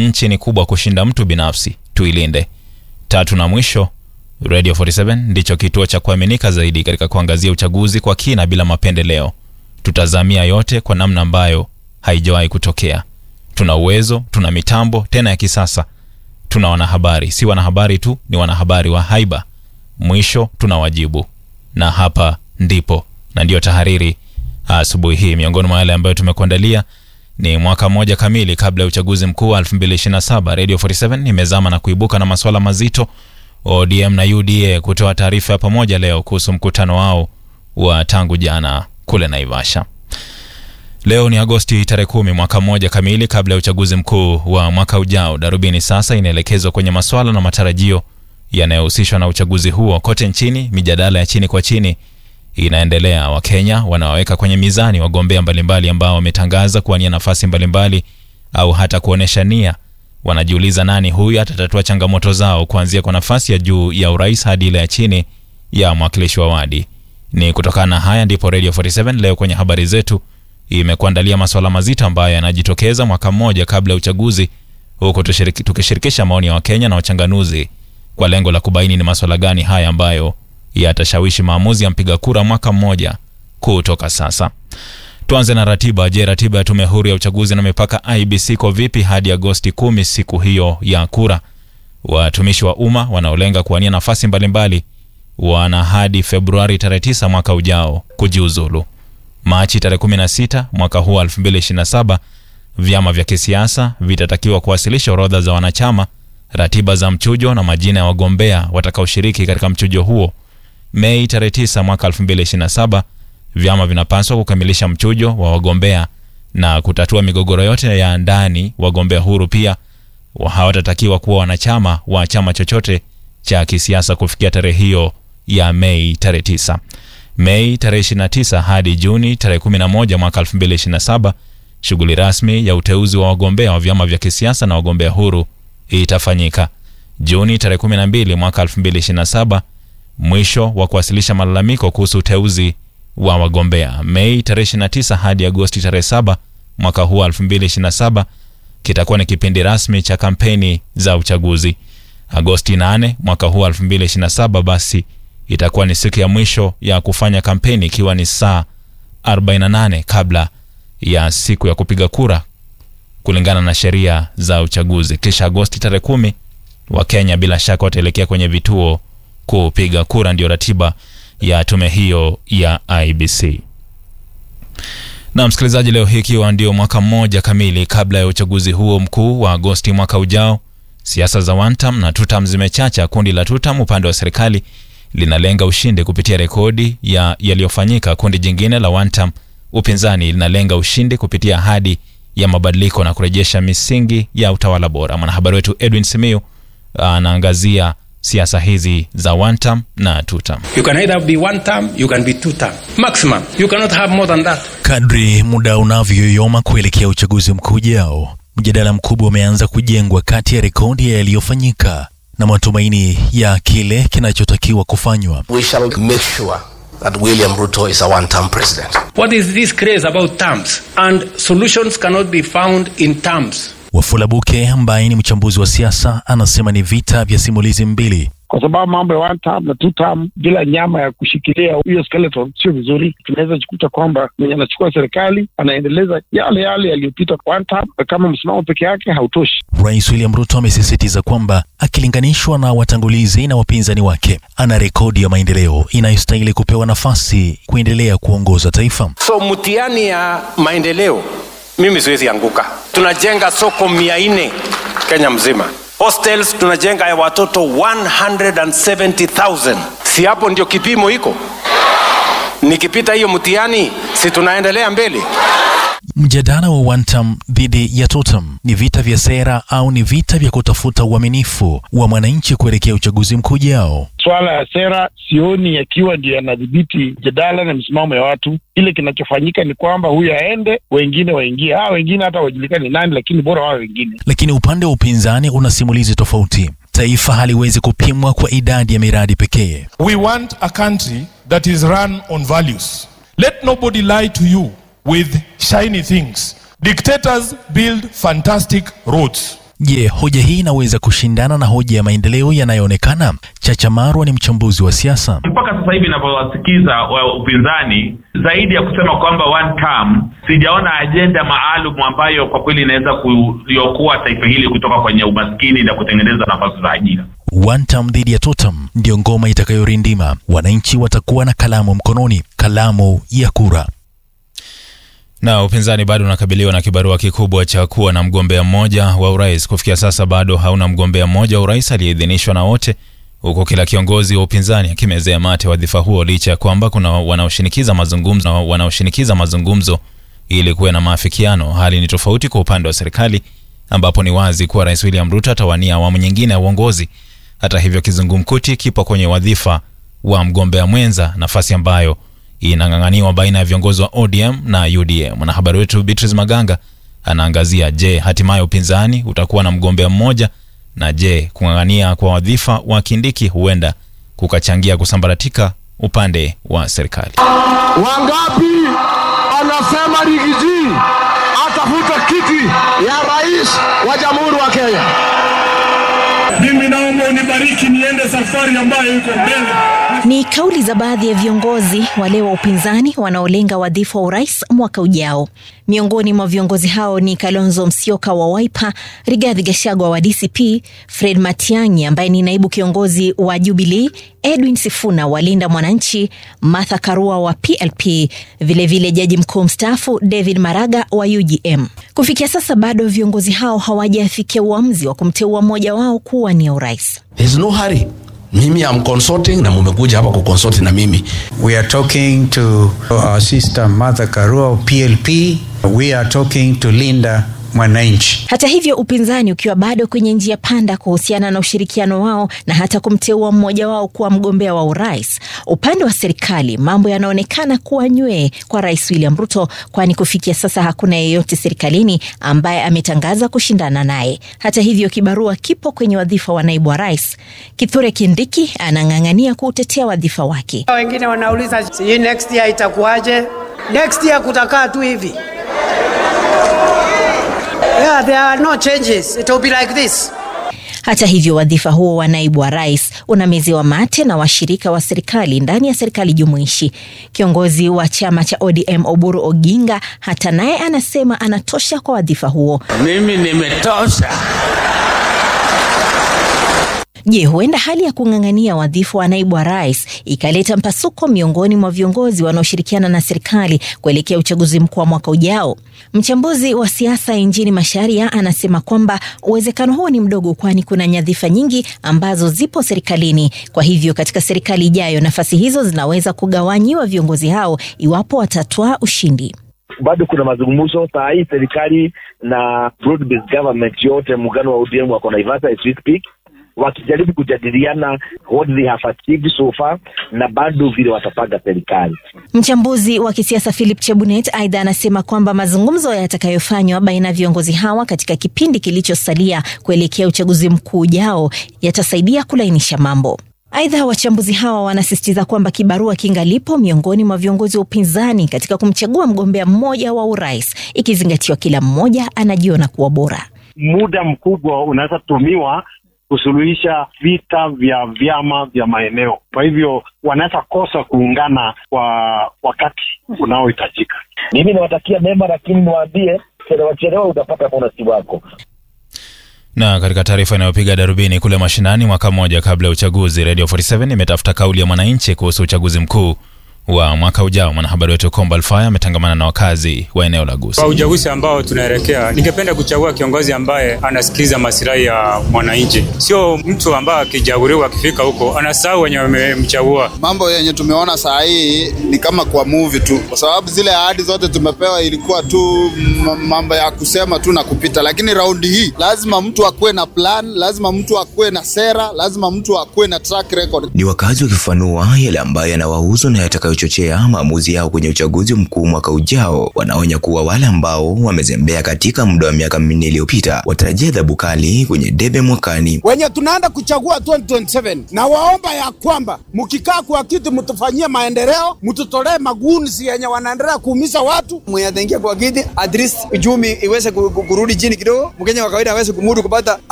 nchi ni kubwa kushinda mtu binafsi, tuilinde. Tatu na mwisho, Radio 47 ndicho kituo cha kuaminika zaidi katika kuangazia uchaguzi kwa kina bila mapendeleo. Tutazamia yote kwa namna ambayo haijawahi kutokea. Tuna uwezo, tuna mitambo tena ya kisasa, tuna wanahabari, si wanahabari tu, ni wanahabari wa haiba. Mwisho tuna wajibu, na hapa ndipo na ndiyo tahariri asubuhi hii. Miongoni mwa yale ambayo tumekuandalia ni mwaka mmoja kamili kabla ya uchaguzi mkuu wa 2027 Radio 47 imezama na kuibuka na masuala mazito. ODM na UDA kutoa taarifa ya pamoja leo kuhusu mkutano wao wa tangu jana kule Naivasha. Leo ni Agosti tarehe kumi, mwaka mmoja kamili kabla ya uchaguzi mkuu wa mwaka ujao. Darubini sasa inaelekezwa kwenye maswala na matarajio yanayohusishwa na uchaguzi huo kote nchini. Mijadala ya chini kwa chini inaendelea. Wakenya wanawaweka kwenye mizani wagombea mbalimbali ambao wametangaza kuwania nafasi mbalimbali au hata kuonyesha nia. Wanajiuliza nani huyu atatatua changamoto zao, kuanzia kwa nafasi ya juu ya urais hadi ile ya chini ya mwakilishi wa wadi. Ni kutokana na haya ndipo Radio 47 leo kwenye habari zetu imekuandalia masuala mazito ambayo yanajitokeza mwaka mmoja kabla ya uchaguzi, huku tukishirikisha maoni ya Wakenya na wachanganuzi kwa lengo la kubaini ni masuala gani haya ambayo yatashawishi maamuzi ya mpiga kura mwaka mmoja kutoka sasa. Tuanze na ratiba. Je, ratiba ya tume huru ya uchaguzi na mipaka IBC iko vipi hadi Agosti kumi, siku hiyo ya kura? Watumishi wa umma wanaolenga kuwania nafasi mbalimbali wana hadi Februari tarehe 9 mwaka ujao kujiuzulu. Machi tarehe 16 mwaka huu 2027 vyama vya kisiasa vitatakiwa kuwasilisha orodha za wanachama, ratiba za mchujo na majina ya wagombea watakaoshiriki katika mchujo huo. Mei tarehe 9 mwaka 2027 vyama vinapaswa kukamilisha mchujo wa wagombea na kutatua migogoro yote ya ndani. Wagombea huru pia hawatatakiwa kuwa wanachama wa chama chochote cha kisiasa kufikia tarehe hiyo ya Mei tarehe 9. Mei tarehe 29 hadi Juni tarehe 11 mwaka 2027 shughuli rasmi ya uteuzi wa wagombea wa vyama vya kisiasa na wagombea huru itafanyika. Juni tarehe 12 mwaka 2027 mwisho wa kuwasilisha malalamiko kuhusu uteuzi wa wagombea. Mei tarehe 29 hadi Agosti tarehe 7 mwaka huu 2027 kitakuwa ni kipindi rasmi cha kampeni za uchaguzi. Agosti 8 mwaka huu 2027 basi itakuwa ni siku ya mwisho ya kufanya kampeni ikiwa ni saa 48 kabla ya siku ya kupiga kura kulingana na sheria za uchaguzi. Kisha Agosti tarehe kumi Wakenya bila shaka wataelekea kwenye vituo kupiga kura. Ndio ratiba ya tume hiyo ya IBC. Na msikilizaji, leo hii ikiwa ndio mwaka mmoja kamili kabla ya uchaguzi huo mkuu wa Agosti mwaka ujao, siasa za Wantam na Tutam zimechacha. Kundi la Tutam upande wa serikali linalenga ushindi kupitia rekodi ya yaliyofanyika. Kundi jingine la Wantam upinzani linalenga ushindi kupitia ahadi ya mabadiliko na kurejesha misingi ya utawala bora. Mwanahabari wetu Edwin Simiu anaangazia siasa hizi za one term na two term. You can either be one term, you can be two term. Maximum. You cannot have more than that. Kadri muda unavyoyoma kuelekea uchaguzi mkuu ujao, mjadala mkubwa umeanza kujengwa kati ya rekodi ya yaliyofanyika na matumaini ya kile kinachotakiwa kufanywa. We shall make sure that William Ruto is a one-term president. What is this craze about terms? And solutions cannot be found in terms. Wafula Buke ambaye ni mchambuzi wa siasa anasema ni vita vya simulizi mbili. kwa sababu mambo ya one term na two term bila nyama ya kushikilia hiyo skeleton sio vizuri. Tunaweza jikuta kwamba mwenye anachukua serikali anaendeleza yale yale yaliyopita one term, na kama msimamo peke yake hautoshi. Rais William Ruto amesisitiza kwamba akilinganishwa na watangulizi na wapinzani wake, ana rekodi ya maendeleo inayostahili kupewa nafasi kuendelea kuongoza taifa. So mtihani ya maendeleo, mimi siwezi anguka. Tunajenga soko mia nne Kenya mzima, hostels tunajenga ya watoto 170,000. Si hapo ndio kipimo iko? Nikipita hiyo mtihani, si tunaendelea mbele? Mjadala wa one term dhidi ya two term ni vita vya sera au ni vita vya kutafuta uaminifu wa mwananchi kuelekea uchaguzi mkuu ujao? Swala ya sera sioni yakiwa ndio yanadhibiti jadala na misimamo ya watu. Kile kinachofanyika ni kwamba huyu aende, wengine waingie. Hawa wengine hata wajulikani nani, lakini bora wao wengine. Lakini upande wa upinzani una simulizi tofauti. Taifa haliwezi kupimwa kwa idadi ya miradi pekee. We want a country that is run on values. Let nobody lie to you with shiny things. Dictators build fantastic roads. Je, hoja hii inaweza kushindana na hoja ya maendeleo yanayoonekana? Chacha Marwa ni mchambuzi wa siasa. mpaka sasa hivi inavyowasikiza wa upinzani zaidi ya kusema kwamba one term, sijaona ajenda maalum ambayo kwa kweli inaweza kuliokoa taifa hili kutoka kwenye umaskini na kutengeneza nafasi za ajira. One term dhidi ya totem ndiyo ngoma itakayorindima. Wananchi watakuwa na kalamu mkononi, kalamu ya kura. Na upinzani bado unakabiliwa na kibarua kikubwa cha kuwa na mgombea mmoja wa urais. Kufikia sasa bado hauna mgombea mmoja wa urais aliyeidhinishwa na wote, huku kila kiongozi wa upinzani akimezea mate wadhifa huo, licha ya kwamba kuna wanaoshinikiza mazungumzo, na wanaoshinikiza mazungumzo ili kuwe na maafikiano. Hali ni tofauti kwa upande wa serikali, ambapo ni wazi kuwa Rais William Ruto atawania awamu nyingine ya uongozi. Hata hivyo, kizungumkuti kipo kwenye wadhifa wa mgombea mwenza, nafasi ambayo inang'ang'aniwa baina ya viongozi wa ODM na UDM. Mwanahabari wetu Beatrice Maganga anaangazia, je, hatimaye upinzani utakuwa na mgombea mmoja, na je, kung'ang'ania kwa wadhifa wa Kindiki huenda kukachangia kusambaratika upande wa serikali. Wangapi anasema Rigiji atafuta kiti ya rais wa jamhuri wa Kenya? Mimi naomba unibariki niende safari ambayo iko mbele. Ni kauli za baadhi ya viongozi wale wa upinzani wanaolenga wadhifa wa urais mwaka ujao. Miongoni mwa viongozi hao ni Kalonzo Musyoka wa Wiper, Rigathi Gachagua wa DCP, Fred Matiang'i ambaye ni naibu kiongozi wa Jubilee, Edwin Sifuna wa Linda Mwananchi, Martha Karua wa PLP, vilevile vile jaji mkuu mstaafu David Maraga wa UGM. Kufikia sasa bado viongozi hao hawajafikia uamuzi wa kumteua mmoja wao kuwa ni urais. There's no hurry. Mimi am consulting na mumekuja hapa kuconsult na mimi. We are talking to our sister Martha Karua of PLP. We are talking to Linda Mwananchi. Hata hivyo, upinzani ukiwa bado kwenye njia panda kuhusiana na ushirikiano wao na hata kumteua mmoja wao kuwa mgombea wa urais. Upande wa serikali mambo yanaonekana kuwa nywee kwa Rais William Ruto, kwani kufikia sasa hakuna yeyote serikalini ambaye ametangaza kushindana naye. Hata hivyo, kibarua kipo kwenye wadhifa wa naibu wa rais. Kithure Kindiki anang'ang'ania kuutetea wadhifa wake. Wengine wanauliza sijui next year itakuwaje? Next year kutakaa tu hivi. Yeah, there are no changes. It will be like this. Hata hivyo wadhifa huo wa naibu wa rais unameziwa mate na washirika wa serikali ndani ya serikali jumuishi. Kiongozi wa chama cha ODM Oburu Oginga hata naye anasema anatosha kwa wadhifa huo. Mimi nimetosha. Je, huenda hali ya kung'ang'ania wadhifa wa naibu wa rais ikaleta mpasuko miongoni mwa viongozi wanaoshirikiana na serikali kuelekea uchaguzi mkuu wa mwaka ujao? Mchambuzi wa siasa nchini Masharia anasema kwamba uwezekano huo ni mdogo, kwani kuna nyadhifa nyingi ambazo zipo serikalini. Kwa hivyo katika serikali ijayo nafasi hizo zinaweza kugawanyiwa viongozi hao iwapo watatwaa ushindi. bado kuna mazungumzo saa hii serikali na broad based government yote muungano wa ODM wako Naivasha as we speak wakijaribu kujadiliana what they have achieved so far na bado vile watapanga serikali. Mchambuzi wa kisiasa Philip Chebunet aidha anasema kwamba mazungumzo yatakayofanywa baina ya viongozi hawa katika kipindi kilichosalia kuelekea uchaguzi mkuu ujao yatasaidia kulainisha mambo. Aidha, wachambuzi hawa wanasisitiza kwamba kibarua kingalipo miongoni mwa viongozi wa upinzani katika kumchagua mgombea mmoja wa urais, ikizingatiwa kila mmoja anajiona kuwa bora. Muda mkubwa unaweza tumiwa kusuluhisha vita vya vyama vya maeneo. Kwa hivyo wanaweza kosa kuungana kwa wakati unaohitajika. Mimi nawatakia mema, lakini niwaambie chelewa chelewa utapata bonasi wako. Na katika taarifa inayopiga darubini kule mashinani, mwaka mmoja kabla ya uchaguzi, Radio 47 imetafuta kauli ya mwananchi kuhusu uchaguzi mkuu wa mwaka ujao. Mwanahabari wetu Komba Alfaya ametangamana na wakazi wa eneo la Gusii. Kwa uchaguzi ambao tunaelekea, ningependa kuchagua kiongozi ambaye anasikiliza masilahi ya mwananchi, sio mtu ambaye akichaguliwa akifika huko anasahau wenye wamemchagua. Mambo yenye tumeona saa hii ni kama kwa movie tu, kwa sababu zile ahadi zote tumepewa ilikuwa tu mambo ya kusema tu na kupita, lakini raundi hii lazima mtu akuwe na plan, lazima mtu akuwe na sera, lazima mtu akuwe na track record. Ni wakazi wakifafanua yale ambayo yanawahusu na yatakayo kuchochea maamuzi yao kwenye uchaguzi mkuu mwaka ujao. Wanaonya kuwa wale ambao wamezembea katika muda wa miaka minne iliyopita watarajia adhabu kali kwenye debe mwakani. wenye tunaenda kuchagua 2027 na waomba ya kwamba mkikaa kwa kiti mtufanyie maendeleo, mtutolee magunzi yenye wanaendelea kuumiza watu. mwenye ataingia kwa kiti at least uchumi iweze ku- ku- kurudi chini kidogo, mkenya wa kawaida aweze kumudu kupata